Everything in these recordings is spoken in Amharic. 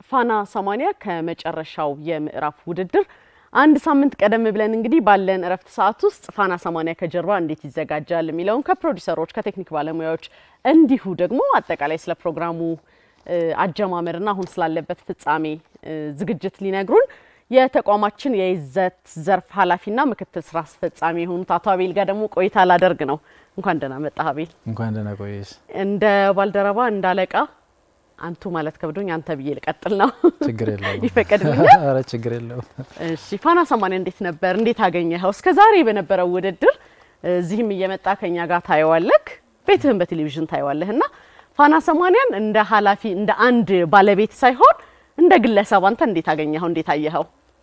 ፋና ሰማኒያ ከመጨረሻው የምዕራፍ ውድድር አንድ ሳምንት ቀደም ብለን እንግዲህ ባለን እረፍት ሰዓት ውስጥ ፋና ሰማኒያ ከጀርባ እንዴት ይዘጋጃል የሚለውን ከፕሮዲሰሮች ከቴክኒክ ባለሙያዎች እንዲሁ ደግሞ አጠቃላይ ስለ ፕሮግራሙ አጀማመርና አሁን ስላለበት ፍጻሜ ዝግጅት ሊነግሩን የተቋማችን የይዘት ዘርፍ ኃላፊና ምክትል ስራ አስፈጻሚ የሆኑት አቶ አቤል ጋር ደግሞ ቆይታ ላደርግ ነው። እንኳን ደህና መጣህ አቤል። እንኳን ደህና ቆየሽ። እንደ ባልደረባ እንደ አለቃ አንቱ ማለት ከብዶኝ አንተ ብዬ ልቀጥል ነው። ችግር የለውም ይፈቀድልኛል? ኧረ ችግር የለውም። እሺ ፋና ሰማኒያ እንዴት ነበር? እንዴት አገኘኸው? እስከ ዛሬ በነበረው ውድድር እዚህም እየመጣ ከኛ ጋር ታየዋለህ፣ ቤትህም በቴሌቪዥን ታየዋለህ እና ፋና ሰማኒያን እንደ ኃላፊ እንደ አንድ ባለቤት ሳይሆን እንደ ግለሰብ አንተ እንዴት አገኘኸው? እንዴት አየኸው?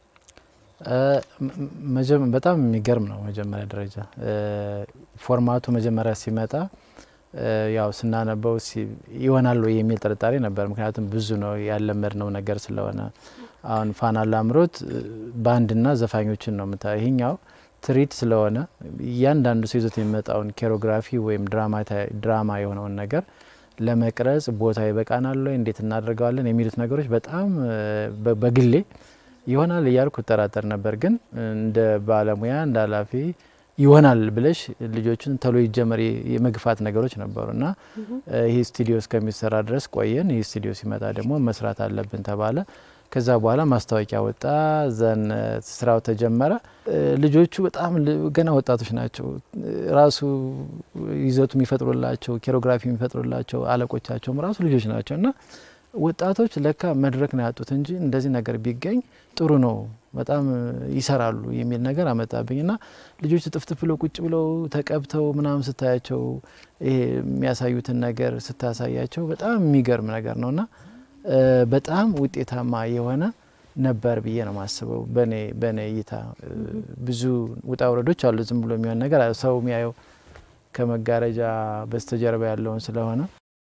በጣም የሚገርም ነው። መጀመሪያ ደረጃ ፎርማቱ መጀመሪያ ሲመጣ ያው ስናነበው ይሆናል ወይ የሚል ጥርጣሬ ነበር። ምክንያቱም ብዙ ነው ያለመድነው ነገር ስለሆነ አሁን ፋና ላምሮት ባንድና ዘፋኞችን ነው ምታ ይሄኛው ትርኢት ስለሆነ እያንዳንዱ ሰው ይዞት የሚመጣውን ኬሮግራፊ ወይም ድራማ የሆነውን ነገር ለመቅረጽ ቦታ ይበቃናል ወይ እንዴት እናደርገዋለን የሚሉት ነገሮች በጣም በግሌ ይሆናል እያልኩ እጠራጠር ነበር። ግን እንደ ባለሙያ እንደ ኃላፊ ይሆናል ብለሽ ልጆችን ተሎ ይጀመር የመግፋት ነገሮች ነበሩ እና ይህ ስቱዲዮ እስከሚሰራ ድረስ ቆየን። ይህ ስቱዲዮ ሲመጣ ደግሞ መስራት አለብን ተባለ። ከዛ በኋላ ማስታወቂያ ወጣ፣ ዘን ስራው ተጀመረ። ልጆቹ በጣም ገና ወጣቶች ናቸው። ራሱ ይዘቱ የሚፈጥሩላቸው ኬሮግራፊ የሚፈጥሩላቸው አለቆቻቸውም ራሱ ልጆች ናቸው እና ወጣቶች ለካ መድረክ ነው ያጡት እንጂ እንደዚህ ነገር ቢገኝ ጥሩ ነው፣ በጣም ይሰራሉ የሚል ነገር አመጣብኝ እና ልጆቹ ጥፍጥፍ ብለው ቁጭ ብለው ተቀብተው ምናምን ስታያቸው ይሄ የሚያሳዩትን ነገር ስታሳያቸው በጣም የሚገርም ነገር ነው እና በጣም ውጤታማ የሆነ ነበር ብዬ ነው የማስበው። በኔ በኔ እይታ ብዙ ውጣ ውረዶች አሉ። ዝም ብሎ የሚሆን ነገር ሰው የሚያየው ከመጋረጃ በስተጀርባ ያለውን ስለሆነ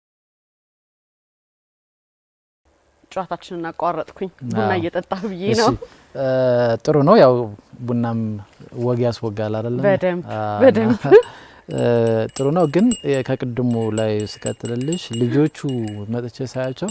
ጨዋታችንን አቋረጥኩኝ። ቡና እየጠጣሁ ብዬ ነው። ጥሩ ነው። ያው ቡናም ወግ ያስወጋል አይደለም? በደንብ በደንብ ጥሩ ነው። ግን ከቅድሙ ላይ ስቀጥልልሽ ልጆቹ መጥቼ ሳያቸው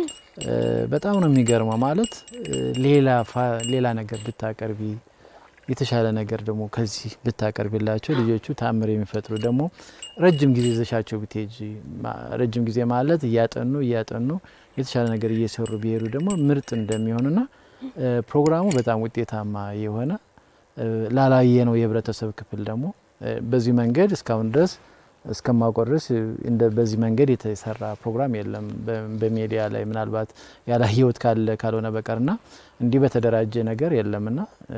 በጣም ነው የሚገርመው። ማለት ሌላ ሌላ ነገር ብታቀርቢ የተሻለ ነገር ደግሞ ከዚህ ብታቀርቢላቸው ልጆቹ ታምር የሚፈጥሩ ደግሞ ረጅም ጊዜ ይዘሻቸው ብትሄጂ ረጅም ጊዜ ማለት እያጠኑ እያጠኑ የተሻለ ነገር እየሰሩ ቢሄዱ ደግሞ ምርጥ እንደሚሆኑና ፕሮግራሙ በጣም ውጤታማ የሆነ ላላየ ነው የህብረተሰብ ክፍል ደግሞ በዚህ መንገድ እስካሁን ድረስ እስከማውቀው ድረስ እንደ በዚህ መንገድ የተሰራ ፕሮግራም የለም በሚዲያ ላይ ምናልባት ያላየሁት ካለ ካልሆነ በቀርና እንዲህ በተደራጀ ነገር የለምና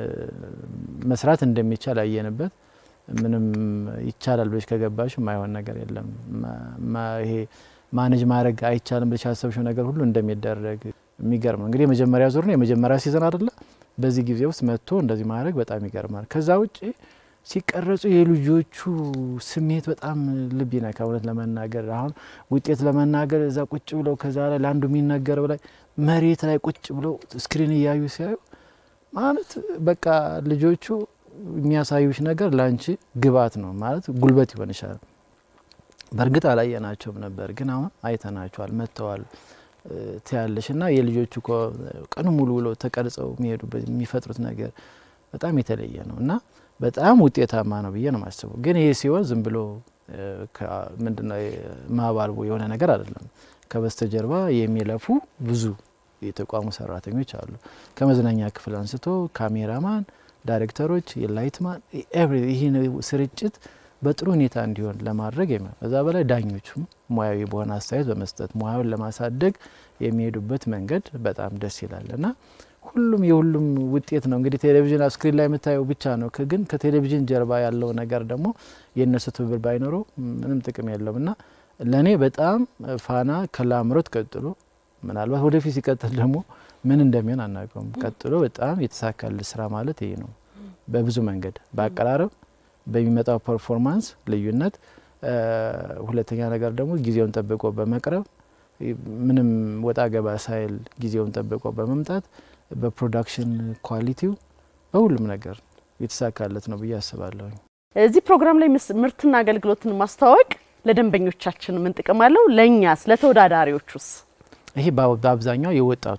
መስራት እንደሚቻል አየንበት። ምንም ይቻላል ብለሽ ከገባሽ የማይሆን ነገር የለም። ይሄ ማኔጅ ማድረግ አይቻልም ብለሽ ያሰብሽው ነገር ሁሉ እንደሚደረግ የሚገርም ነው። እንግዲህ የመጀመሪያ ዙር ነው የመጀመሪያ ሲዘን አይደለ? በዚህ ጊዜ ውስጥ መጥቶ እንደዚህ ማድረግ በጣም ይገርማል። ከዛ ውጭ ሲቀረጹ የልጆቹ ስሜት በጣም ልብ ይነካ። እውነት ለመናገር አሁን ውጤት ለመናገር እዛ ቁጭ ብለው ከዛ ላይ ለአንዱ የሚነገረው ላይ መሬት ላይ ቁጭ ብለው ስክሪን እያዩ ሲያዩ ማለት በቃ ልጆቹ የሚያሳዩሽ ነገር ለአንቺ ግብአት ነው ማለት ጉልበት ይሆንሻል። በእርግጥ አላየናቸውም ነበር፣ ግን አሁን አይተናቸዋል፣ መጥተዋል ትያለሽ እና የልጆቹ ቀኑ ሙሉ ብለው ተቀርጸው የሚሄዱበት የሚፈጥሩት ነገር በጣም የተለየ ነው እና በጣም ውጤታማ ነው ብዬ ነው የማስበው። ግን ይሄ ሲሆን ዝም ብሎ ምንድነው ማባልቦ የሆነ ነገር አይደለም። ከበስተጀርባ የሚለፉ ብዙ የተቋሙ ሰራተኞች አሉ። ከመዝናኛ ክፍል አንስቶ ካሜራማን፣ ዳይሬክተሮች፣ የላይትማን ይህ ስርጭት በጥሩ ሁኔታ እንዲሆን ለማድረግ ከዛ በላይ ዳኞቹም ሙያዊ በሆነ አስተያየት በመስጠት ሙያውን ለማሳደግ የሚሄዱበት መንገድ በጣም ደስ ይላል እና ሁሉም የሁሉም ውጤት ነው። እንግዲህ ቴሌቪዥን ስክሪን ላይ የምታየው ብቻ ነው፣ ግን ከቴሌቪዥን ጀርባ ያለው ነገር ደግሞ የእነሱ ትብብር ባይኖረው ምንም ጥቅም የለውም እና ለእኔ በጣም ፋና ከላምሮት ቀጥሎ ምናልባት ወደፊት ሲቀጥል ደግሞ ምን እንደሚሆን አናውቀውም። ቀጥሎ በጣም የተሳካል ስራ ማለት ይሄ ነው። በብዙ መንገድ በአቀራረብ በሚመጣው ፐርፎርማንስ ልዩነት፣ ሁለተኛ ነገር ደግሞ ጊዜውን ጠብቆ በመቅረብ ምንም ወጣ ገባ ሳይል ጊዜውን ጠብቆ በመምጣት በፕሮዳክሽን ኳሊቲው በሁሉም ነገር የተሳካለት ነው ብዬ አስባለሁ። እዚህ ፕሮግራም ላይ ምርትና አገልግሎትን ማስተዋወቅ ለደንበኞቻችን ምን ጥቅም አለው? ለእኛስ ለተወዳዳሪዎቹስ? ይሄ በአብዛኛው የወጣቱ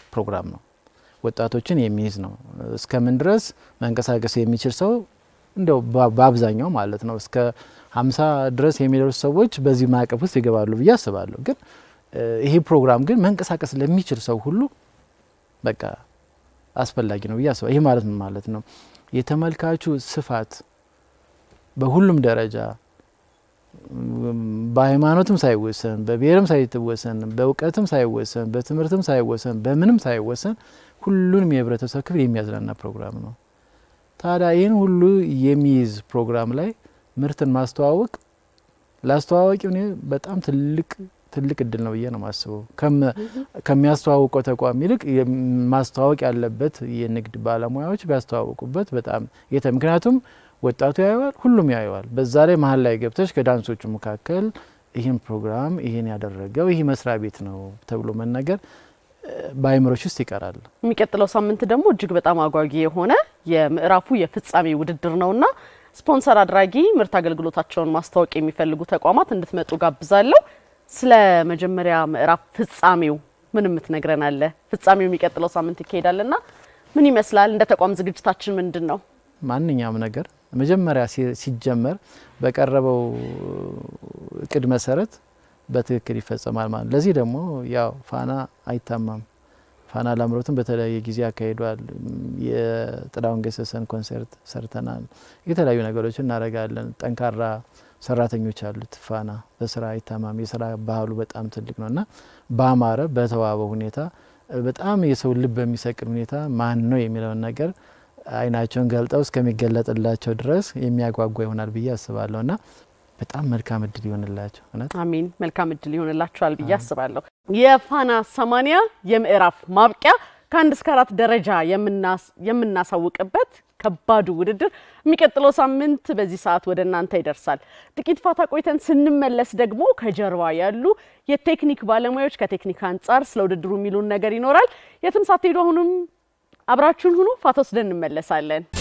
ፕሮግራም ነው። ወጣቶችን የሚይዝ ነው። እስከምን ድረስ መንቀሳቀስ የሚችል ሰው እንደው በአብዛኛው ማለት ነው እስከ ሀምሳ ድረስ የሚደርሱ ሰዎች በዚህ ማዕቀፍ ውስጥ ይገባሉ ብዬ አስባለሁ። ግን ይሄ ፕሮግራም ግን መንቀሳቀስ ለሚችል ሰው ሁሉ በቃ አስፈላጊ ነው ብዬ አስባለሁ። ይሄ ማለት ምን ማለት ነው? የተመልካቹ ስፋት በሁሉም ደረጃ በሃይማኖትም ሳይወሰን በብሔርም ሳይወሰን በእውቀትም ሳይወሰን በትምህርትም ሳይወሰን በምንም ሳይወሰን ሁሉንም የህብረተሰብ ክፍል የሚያዝናና ፕሮግራም ነው። ታዲያ ይህን ሁሉ የሚይዝ ፕሮግራም ላይ ምርትን ማስተዋወቅ ለአስተዋዋቂው እኔ በጣም ትልቅ ትልቅ እድል ነው ብዬ ነው የማስበው። ከሚያስተዋውቀው ተቋም ይልቅ ማስተዋወቅ ያለበት የንግድ ባለሙያዎች ቢያስተዋውቁበት በጣም የተ ምክንያቱም ወጣቱ ያየዋል፣ ሁሉም ያየዋል። በዛ ላይ መሀል ላይ ገብተሽ ከዳንሶቹ መካከል ይህን ፕሮግራም ይህን ያደረገው ይህ መስሪያ ቤት ነው ተብሎ መነገር በአይምሮች ውስጥ ይቀራል። የሚቀጥለው ሳምንት ደግሞ እጅግ በጣም አጓጊ የሆነ የምዕራፉ የፍጻሜ ውድድር ነውና ስፖንሰር አድራጊ ምርት አገልግሎታቸውን ማስታወቅ የሚፈልጉ ተቋማት እንድትመጡ ጋብዛለሁ። ስለ መጀመሪያ ምዕራፍ ፍጻሜው ምን የምትነግረን አለ? ፍጻሜው የሚቀጥለው ሳምንት ይካሄዳልና ምን ይመስላል? እንደ ተቋም ዝግጅታችን ምንድን ነው? ማንኛውም ነገር መጀመሪያ ሲጀመር በቀረበው እቅድ መሰረት በትክክል ይፈጸማል ማለት ነው። ለዚህ ደግሞ ያው ፋና አይታማም። ፋና ላምሮትን በተለያየ ጊዜ አካሂዷል። የጥላሁን ገሰሰን ኮንሰርት ሰርተናል። የተለያዩ ነገሮችን እናደርጋለን። ጠንካራ ሰራተኞች አሉት ፋና በስራ አይታማም። የስራ ባህሉ በጣም ትልቅ ነው እና በአማረ በተዋበ ሁኔታ በጣም የሰው ልብ በሚሰቅል ሁኔታ ማን ነው የሚለውን ነገር አይናቸውን ገልጠው እስከሚገለጥላቸው ድረስ የሚያጓጓ ይሆናል ብዬ አስባለሁ እና በጣም መልካም እድል ይሆንላቸው። እውነት አሚን። መልካም እድል ይሆንላቸዋል ብዬ አስባለሁ። የፋና ሰማኒያ የምዕራፍ ማብቂያ ከአንድ እስከ አራት ደረጃ የምናሳውቅበት ከባዱ ውድድር የሚቀጥለው ሳምንት በዚህ ሰዓት ወደ እናንተ ይደርሳል። ጥቂት ፋታ ቆይተን ስንመለስ ደግሞ ከጀርባ ያሉ የቴክኒክ ባለሙያዎች ከቴክኒክ አንጻር ስለ ውድድሩ የሚሉን ነገር ይኖራል። የትም ሳትሄዱ አሁንም አብራችሁን ሁኑ። ፋታ ወስደን እንመለሳለን።